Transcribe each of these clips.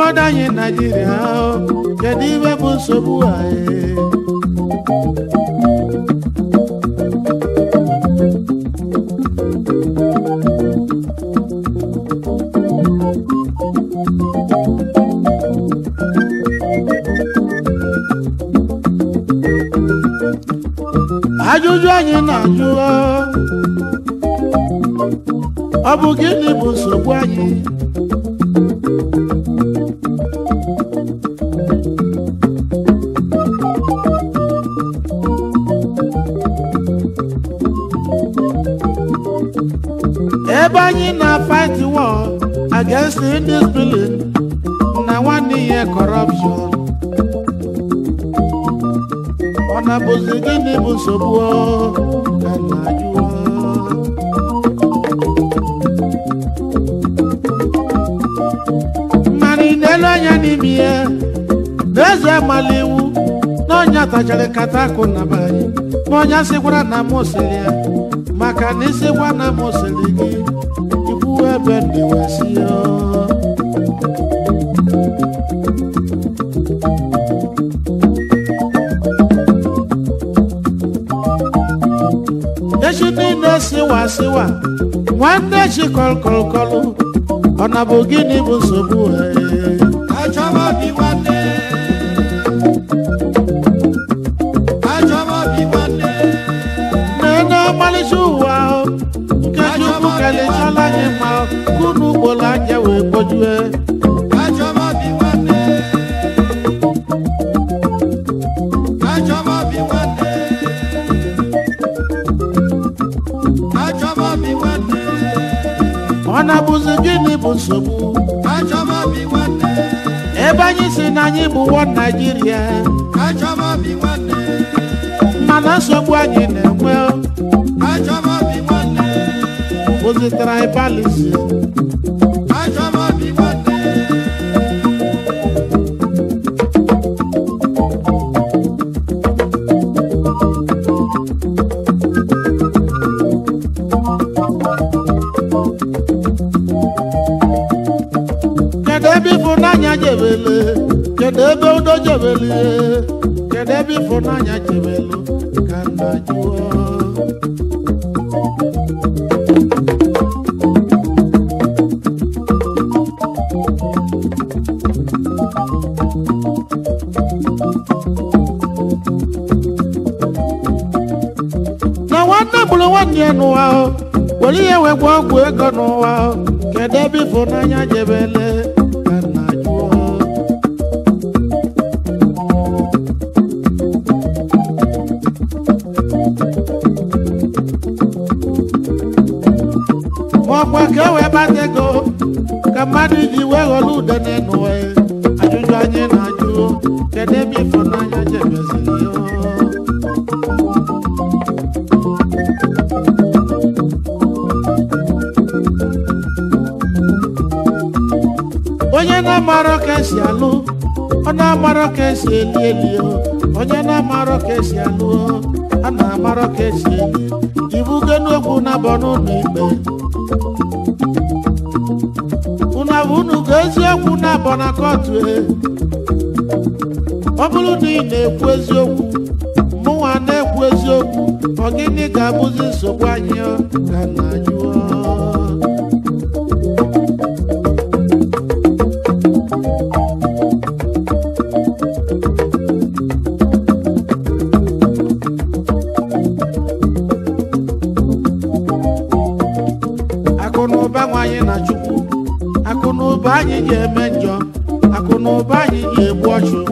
obodo anyị naijiria o, kedu ibe bụ nsogbu anyị ajụjụ anyị na-ajụ o, ọ bụ gịnị bụ nsogbu anyị ebe anyị na-fight war against indiscipline na nwanne ihe corruption ọ na-bụzi gịnị bụ nsogbu o? ka m na-ajụ o. mmanụ ị na-ele anya n'ime ya n'eze amala iwu na ọnya tachara nkata akụ na be anyị ma ọnya sịkwara na m sịrị ya maka na ịsịkwa na m sịrị gị ikwu ebe ndị wesi ya echi niile siwa siwa nwanne chi kọlkọlkọlụ ọ na bụ gịnị bụ nsogbu ee Achọba bi nwanne. Achọba bi nwanne. na-ene ọmalịcha ụwa ahụ nke chukwu kelechala anyị mma kunu ugboro anya wee kpojue Achọba bi nwanne. Achọba bi nwanne. Achọba bi nwanne. ọ na-abụzi gịnị bụ nsogbu Achọba bi nwanne. ebe anyị si na anyị bụ wọ naijiria Achọba bi nwanne. mana nsogbu anyị na-enwe Achọba bi nwanne. bụzi tribalism Achọba bi nwanne. kedu ebe ịfụnanya jebele kedu ebe udo jebele kedu ebe ịfụnanya jebelu ka nna jụọ na nwanne gburu nwanne ya n'ụwa o, were ihe wee gwa ọgwụ ego n'ụwa o, kedu ebe ịfụnanya jebele ka nna jụọ ma ọkwa ka e wee bata ego ka mmadụ ji wee ghọrọ ude n'ụwa ya. ajụjụ anyị na-ajụ kedu ebe ịfụnanya jebeziri ya onye na-amarọ ka esi alụ ọ na-amarọ ka esi eli eli o. onye na-amarọ ka esi alụ o, a na-amarọ ka esi eli ibugo n'okwu na-abọ n'ụlọ ikpe unu abụ unu ga eziokwu na-abọ na kọtụ e ọ bụrụ na ị na-ekwu eziokwu mụnwa na-ekwu eziokwu ọ gịnị ga-abụzi nsogbu anyị ọ? ka nna jụọ akụ na ụba nwanyị na chukwu akụ na ụba anyị ga-eme njọ akụ na ụba anyị ga-egbu ọchụ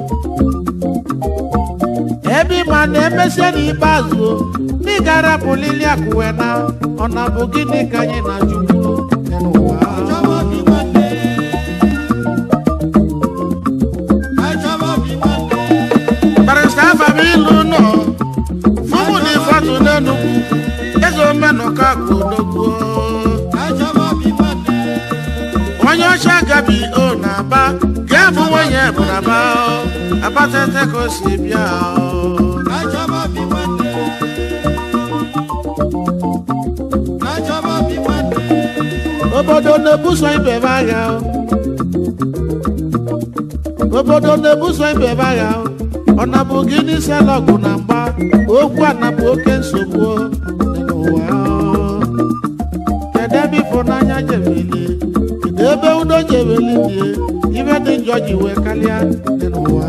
ebe ịma na-emesịa n'ikpeazụ ndị ga-arapụlili akụ wee na ọ na bụ gịnị ka anyị na chukwu dị n'ụwa Achọba bi nwanne. Achọba bi nwanne. barịsta afam ilu nọ fụmụ na ịfatụ n'enugwu eze omenọka akụ odogwu Achọba bi nwanne. onye ọcha gabi o na-aba ga-abụ nwunye bụ na aba abatete ka o si bịa o. Achọba bi nwanne. Achọba bi nwanne. obodo na-ebuso ibe ebe agha o. obodo na-ebuso ibe ebe agha ọ na-bụ gị n'isi ala ọgụ na mgba okwu a na-bụ oke nsogbu dị n'ụwa kedu ebe ịfụnanya jebeli kedu ebe udo jebeli dị ibe dị njọ ji wee karịa dị n'ụwa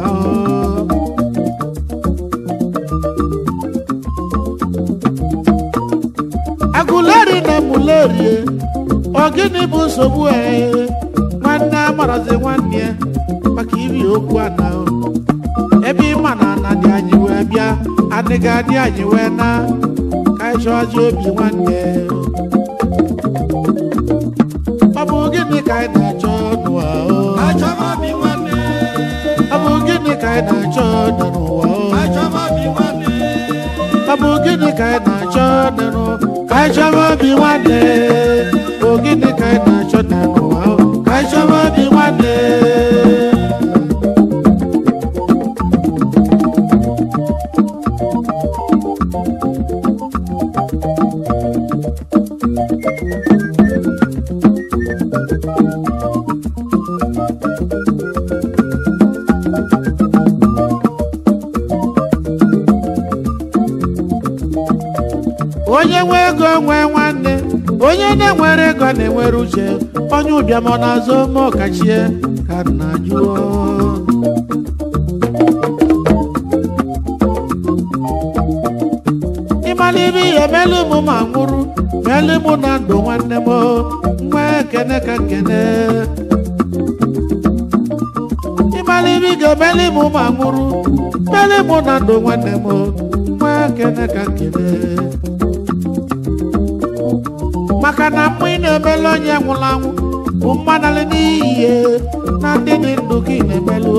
agụleri na emulerie ọ gịnị bụ nsogbu ee nwanne amarazi nwanne ya maka iri okwu a na ebe ịma na ana dị anyị wee bịa adịghị adị anyị wee na ka anyị chọọzi obi nwanne ọ bụ gịnị ka anyị na-achọ n'ụwa o? Achọba obi nwanne. ọ bụ gịnị ka anyị na-achọ dị n'ụwa o? Achọba obi nwanne. ọ bụ gịnị ka anyị na-achọ dị n'ụwa ka anyị chọba obi nwanne bụ gịnị ka anyị na-achọ dị n'ụwa o? ka anyị chọba obi nwanne onye nwe ego nwee nwanne onye na-enwere ego na-enwere uche onye ụbịam ọ na-azụ ome ọkachie ka nna jụọ ịmala ibe ihe melu mụ ma nwụrụ melu mụ na ndụ nwanne m nwa ekene ka nkene ịmala ibe ị ga-emeli mụ ma nwụrụ meli mụ na ndụ nwanne m nwa ekene ka nkene maka na mmụ ị na-emelu onye nwụrụ anwụ bụ mmadụ n'iyi na ndị dị ndụ ka ị na-emelu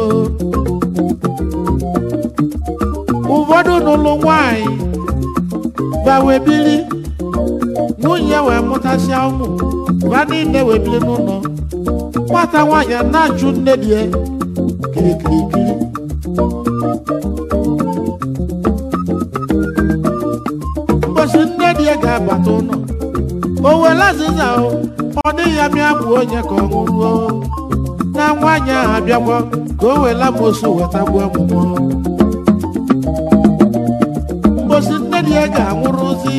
ụfọdụ n'ụlọ nwanyị bawe bili nwunye wee mụtasịa ụmụ ba niile wee bili n'ụlọ nwata nwaanyị a na-achụ nne di ya kirikirikiri mbosi nne di ya ga-abata ụlọ o were azịza o ọ dịghị ya mịa bụ onye ka ọ nwụruo na nwaanyị ahụ abịakwa ka o were amosu weta gbuo ọmụmụ mbosi nne di ya ga-anwụrụzi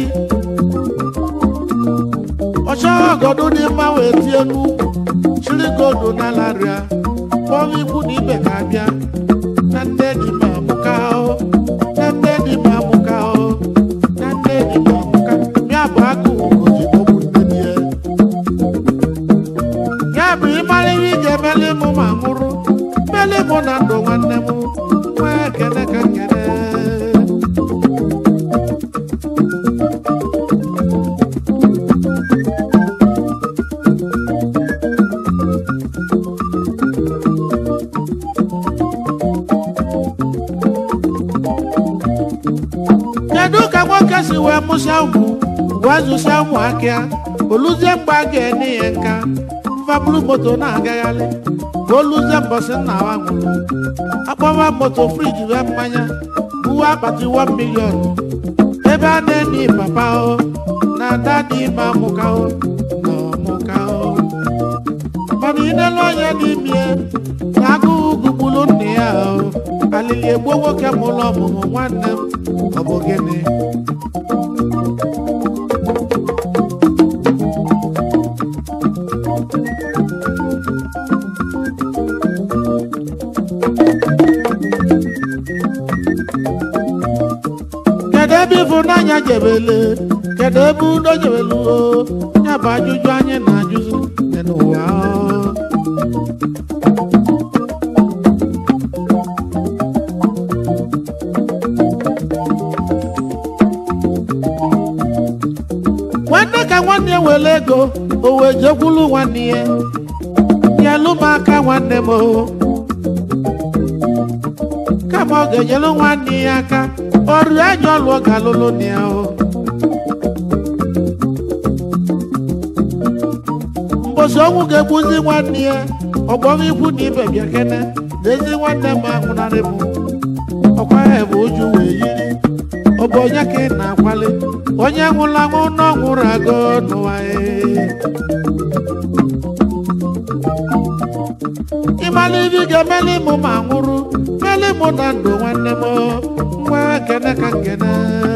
ọchọghị ọgọdụ dị mma wee tie n'ukwu chiri godu n'alarịa kpọọ ikwu na ibe ga-abịa na nne di ma amụka o na nne di ma amụka o na nne di ma amụka ya bụ agụụ goji ọgwụ nne di ya ya bụ ịmara ihe ị ga-emeli mụ ma nwụrụ meli mụ na ndụ nwanne m nwee ekene ka nkene kedu ka nwoke si wee mụsịa ụmụ wee zụsịa ụmụaka ya oluzie mgbe a ga-enye ya nka mfabulu moto na-agagharị ka oluzie mbọsị nna wa nwụrụ akpọwa moto friji wee mmanya buwe akpati 1 milion ebe a na-enye papa o na ada dị ime amụka o na ọmụka o mana inelu onye n'ime na agụụ gugburu nna ya o alili egbuo nwoke mụrụ ọmụmụ nwanne m ọ bụ gịnị kedu ebe ịfụnanya jebele kedu ebe udo jebelu o ya bụ ajụjụ anyị na-ajụzi dị n'ụwa o. nwanne ka nwanne ya were ego o wee jekwulu nwanne ya ya lụ m aka nwanne m o kama ọ ga-enyelu nwanne ya aka ọrụ anya ọlụ ọ ga-alụlụ na ya o mbosi ọnwụ ga-egbuzi nwanne ya ọgbọrọ ikwu na ibe bịa kene n'ezi nwanne m ahụnarị m ọkwa ya bụ uju wee yiri ọ bụ onye ka ị na-akwali onye nwụrụ anwụ na ọ nwụrụ agụ n'ụwa ya ị ịmala ibi ga-emeli mụ ma nwụrụ meli mụ na ndụ nwanne m nwa kene ka nkene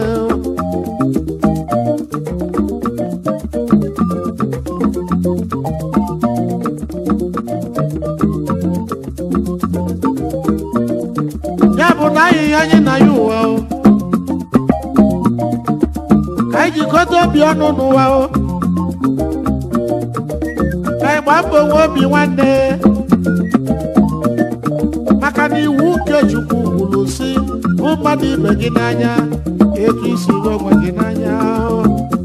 ya bụ na ahịhịa anyị na ya ụwa o ka anyị jikọta obi ọnụ n'ụwa o ka anyị gbaa mbọ nwe obi nwanne maka na iwu nke Chukwu kwuru si hụ mmadụ ibe gị n'anya etu isi hụ onwe gị n'anya o.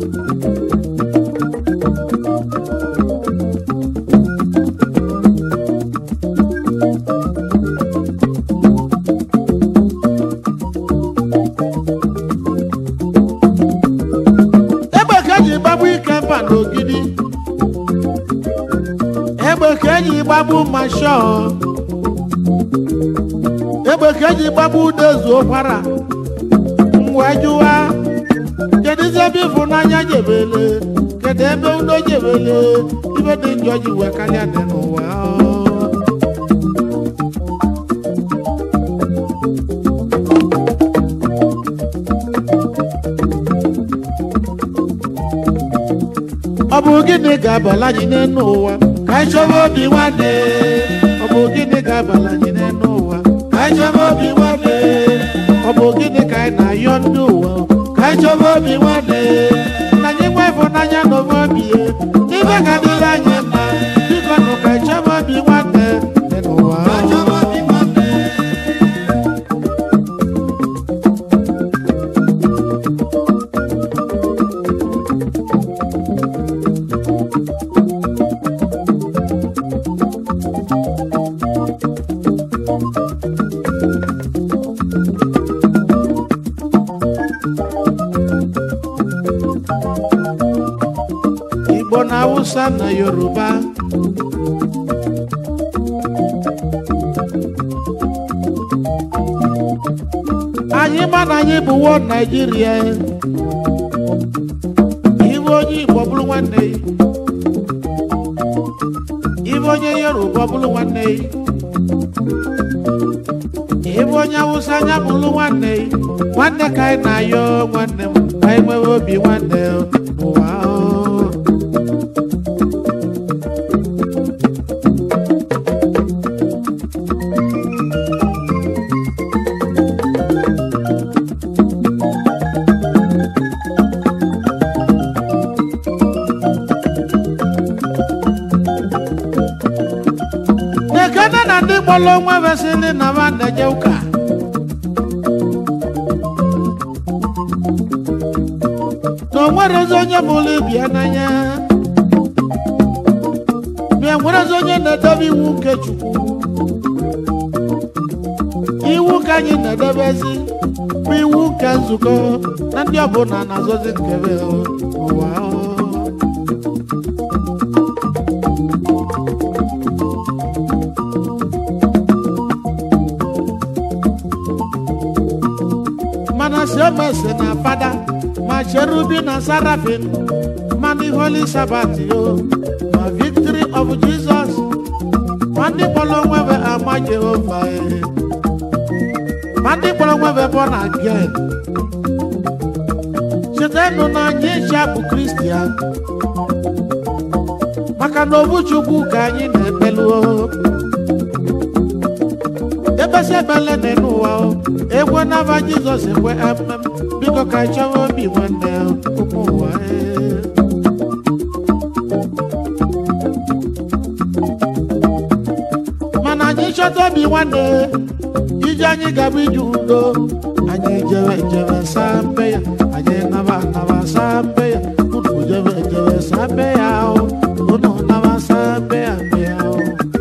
egbe ka eji gbagbu ike mba n'ogidi egbe ka eji gbagbu mashọ egbe ka eji gbagbu udezu ụkwara wee jụwa kedu izi ebe ịfụnanya jebele kedu ebe udo jebele ibe dị njọ ji wee karịa dị n'ụwa ọ bụ gịnị ga-abala anyị n'elu ụwa ka anyị chọba obi nwanne ọ bụ gịnị ga-abala anyị n'elu ụwa ka anyị chọba obi nwanne ọ bụ gịnị ka anyị na-ayọ ndị ụwa ka anyị chọba obi nwanne na anyị nwe ịfụnanya na ofe obi ya ibe ga-adịrị anyị mma biko nụ ka anyị chọba obi nwanne dị n'ụwa Achọba obi nwanne. Igbo na Hausa na Yoruba anyị ma na anyị bụ wo Naijiria ibe onye Igbo bụrụ nwanne ya ibe onye Yoruba bụrụ nwanne ya ibe onye Hausa anya bụrụ nwanne ya nwanne ka anyị na-ayọ nwanne m ka anyị nwee obi nwanne n'ụwa o. ekene na ndị gbọrọ onwe vesịrị na ba na-eje ụka na o nwerezi onye mụrụ ibia n'anya ma e nwerezi onye na-edebe iwu nke Chukwu iwu ka anyị na-edebezi bụ iwu nke nzukọ na ndị ọbụla na-azọzi nkebe ụwa o. mana siomese na fada ma cherubi na sarafin ma the holy sabbath yo ma victory of jesus ma ndị kpọrọ onwebe ama jehova eh. ma ndị kpọrọ onwebe born again chetanụ na anyị ncha bụ kristian maka na obu chukwu ka anyị na-ekpeluo ebesi ebele dị n'ụwa o ekwe n'aba jizọs ekwe emem biko ka anyị chọwa obi nwanne ụmụ ụwa ee. mana anyị chọta obi nwanne ije anyị gaba ije udo anyị jebe jebe saa mbe ya anyị naba naba saa mbe ya unu jebe jebe saa mbe ya o unu naba saa mbe ya mbe ya o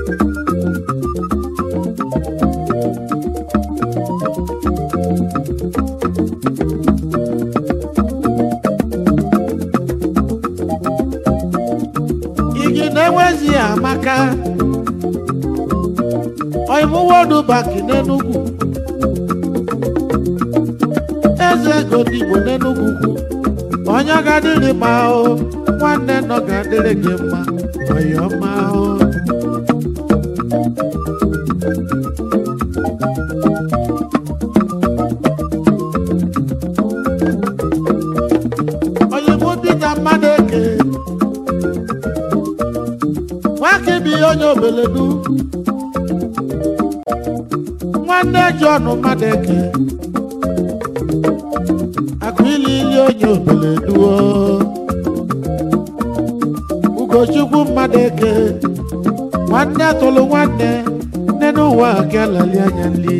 igi na-enwezi amaka oimuwodu banki n'enugwu eze ego n'igbo n'enugwu kwu onye ga-adịrị mma o nwanne nọ ga-adịrị gị mma ọyọma o onye obeledu nwanne John Madeke akụ ili ili onye obeledu o. Ugochukwu Madeke nwanne tụrụ nwanne nne n'ụwa ka lali anya nli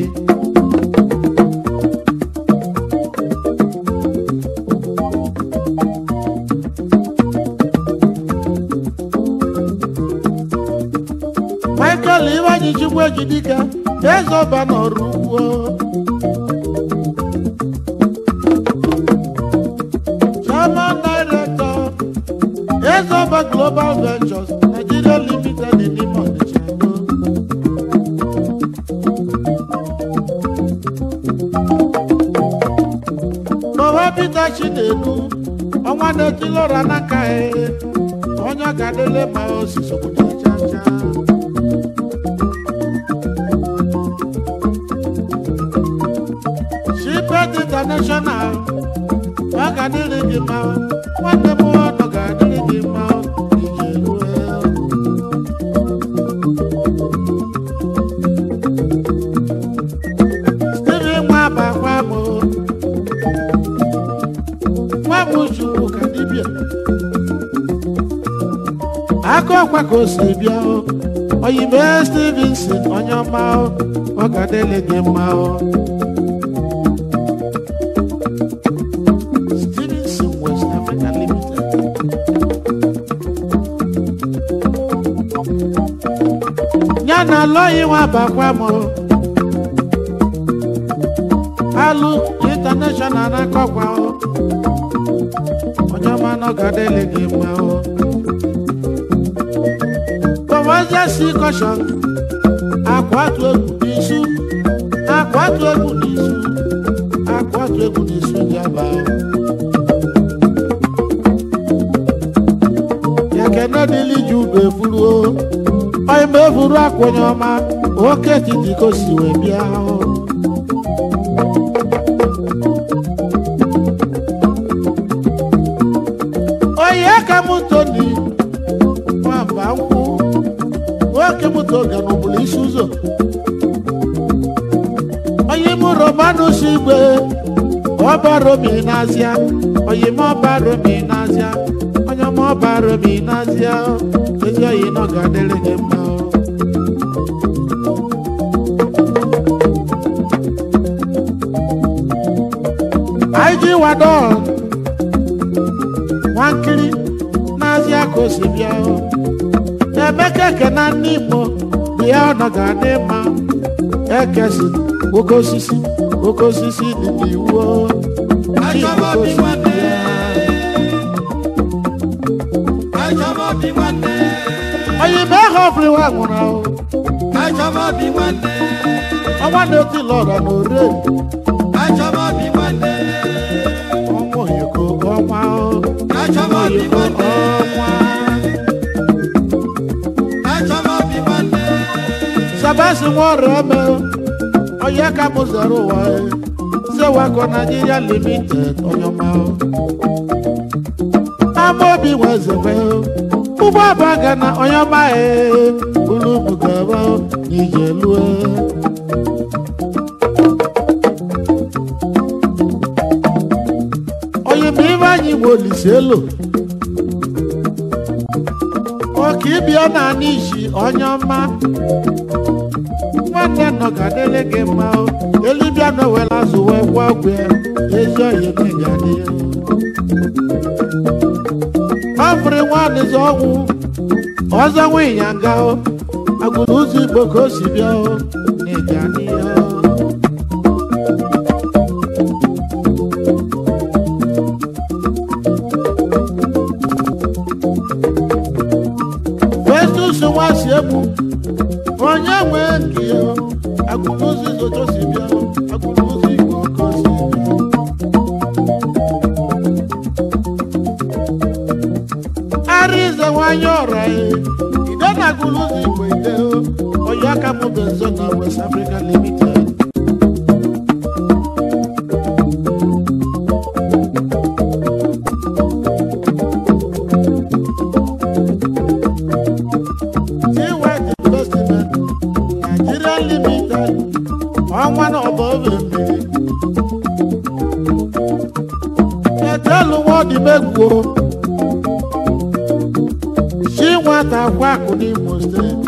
Michael Ibanyi Chukwu Ejidika eze ọba n'ọrụ ugbo Chairman Director eze ọba Global Ventures Nigeria Limited n'ime Ọnịcha Baba Peter Chinedu ọnwa na-etilọra n'aka ya onye ọ ga-adịle ma osisi obodo chacha Shipet International ọ ga-adịrị gị mma nwanne m ọnụ ga-adịrị gị mma ije rue Stephen nwa bakwa m nwa m chukwu ka dibịa aka ọkwa ka o si bịa o oyibe Stevenson onye ọma o ọ ga-adịrị gị mma o Stevenson West Africa Limited. ya na alọghị nwa bakwa m alụ international na-akọkwa o onye ọma na ọ ga-adịrị gị mma o kọmọzia si kọshọn akwatu egwu n'isu akwatu egwu n'isu akwatu egwu n'isu jaba o ya kene dịlị ji ugbo efuru o onye ma efuru akwa onye ọma oke etiti ka o si wee bịa o onye ka m toni nwamba nkwụ nwoke m toga n'ụbụrụ isi ụzọ onye m romanụ si igwe ọba romi n'azịa onye m ọba romi n'azịa onye m ọba romi n'azịa ezi oyi nọ ga-adịrị gị mma o. anyị ji wadon nwankiri n'azịa ka o si bịa o emeka ekena ndị igbo bịa ọ nọ ga-adị mma ekesi oke osisi oke osisi dị n'iwu o. Chi Achọba oke bi osisi nwanne. bịa. Achọba bi nwanne. onye ime ha ọfụrụ nwụrụ ahụ Achọba bi nwanne. ọnwa na-eti lọra na ore Achọba bi nwanne. ọnwa oyiko ọnwa o. Achọba bi oyiko nwanne. ọnwa Achọba bi nwanne. sabasi nwa ọrịa eme onye ka m zara ụwa e. sewako Nigeria limited onye ọma o. ama obi nwe zebe o. ụgbọ abụọ ga na onye ọma e buru m gaba o, n'ije lue onye ma ibe anyị nwe olise elo oke ịbịa na anị isi onye ọma nwanne nọ ga-adịrị gị mma o elibịa nọwela azụ wee gwa ọgwụ ya ezi oyi na ga-adị ya afrị nwanịzi ọnwụ ọzọ nwe ịnyanga o agụrụ ụzọ igbo ka o si bịa o na ịga adị ya o Festus nwa si egbu onye nwe nke ya agụrụ ụzọ izoto si bịa o agụrụ ụzọ igbo ka o si bịa Arize nwanyị ọra ya ide na agụrụ ụzọ igbo ide o onye aka m bụ nzọ na West Africa Limited Tiwet egwu o. chi nwata kwa akụ n'imo steeti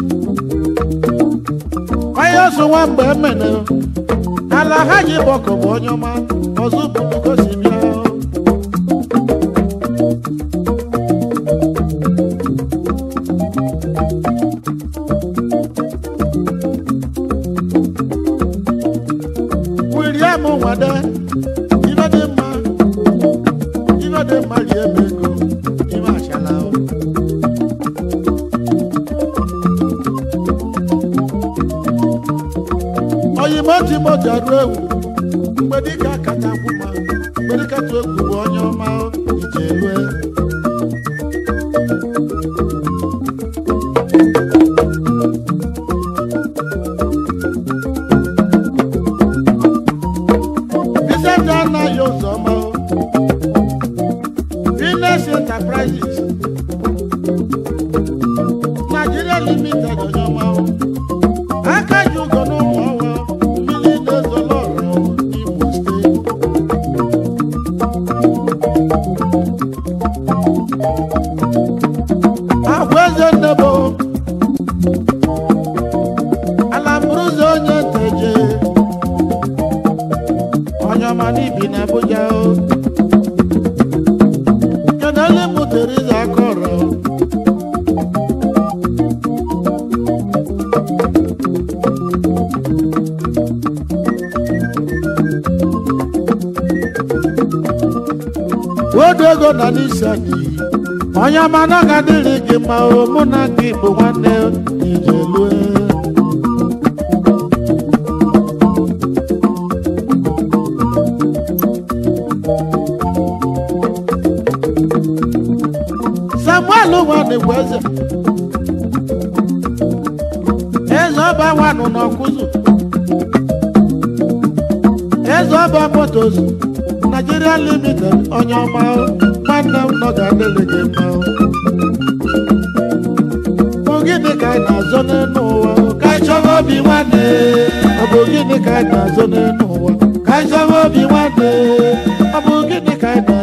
onye ọsọ nwa mgbe emene ala ha ji gbọkọ bụ onye ọma ọzọ bụrụ gosi bịa o. William Nwade ibe dị mma ibe dị mma rie m ego ibe achala o. oyimo timoti arụ ewu mgbe dịka kacha kwụ ma mgbe dịka tụ egwu bụ onye ọma o, ije rue Vicente anaghị ụzọ ọma o. Venus Enterprises Nigeria Limited onye ọma o. aka ji ụgọ n'ụmụ ọnwa mmiri na-ezolo ọra o n'Imo steeti agwa eze nnebo ala mburuzo onye nteje onye ọma n'ibi na Abuja o kenele mụ Teriza Akọrọ odo ego na n'isi anyị onye ọma na ọ ga-adịrị gị mma o mụ na gị bụ nwanne ije lue samuel nwanne bụ eze eze ọba nwanụ n'ọkụzụ eze ọba motos Nigeria limited onye ọma o, nwanne m nọ ga-adịrị gị mma o. Ọ gịnị ka anyị na-azọ n'elu ụwa o? ka anyị chọba obi nwanne ọ bụ gịnị ka anyị na-azọ n'elu ụwa ka anyị chọba obi nwanne ọ bụ gịnị ka anyị na